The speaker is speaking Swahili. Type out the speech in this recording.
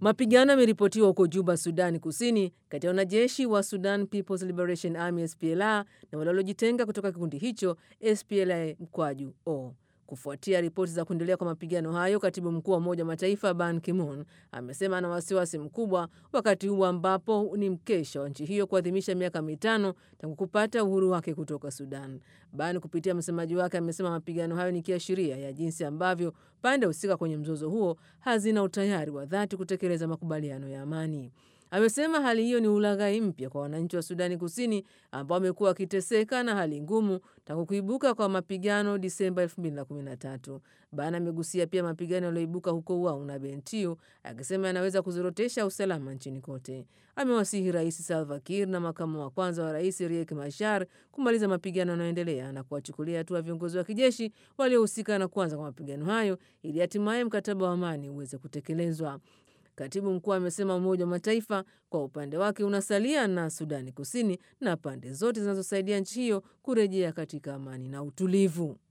Mapigano yameripotiwa huko Juba, Sudani Kusini, kati ya wanajeshi wa Sudan People's Liberation Army SPLA na wale waliojitenga kutoka kikundi hicho SPLA mkwaju o Kufuatia ripoti za kuendelea kwa mapigano hayo, katibu mkuu wa Umoja wa Mataifa Ban Ki-moon amesema ana wasiwasi mkubwa wakati huu ambapo ni mkesha wa nchi hiyo kuadhimisha miaka mitano tangu kupata uhuru wake kutoka Sudan. Ban kupitia msemaji wake amesema mapigano hayo ni kiashiria ya jinsi ambavyo pande husika kwenye mzozo huo hazina utayari wa dhati kutekeleza makubaliano ya amani. Amesema hali hiyo ni ulaghai mpya kwa wananchi wa Sudani Kusini ambao wamekuwa wakiteseka na hali ngumu tangu kuibuka kwa mapigano Disemba 2013. Bana amegusia pia mapigano yaliyoibuka huko Wau na Bentiu, akisema yanaweza kuzorotesha usalama nchini kote. Amewasihi Rais Salva Kiir na makamu wa kwanza wa rais Riek Machar kumaliza mapigano yanayoendelea na kuwachukulia hatua viongozi wa kijeshi waliohusika na kuanza kwa mapigano hayo ili hatimaye mkataba wa amani uweze kutekelezwa. Katibu mkuu amesema Umoja wa Mataifa kwa upande wake unasalia na Sudani Kusini na pande zote zinazosaidia nchi hiyo kurejea katika amani na utulivu.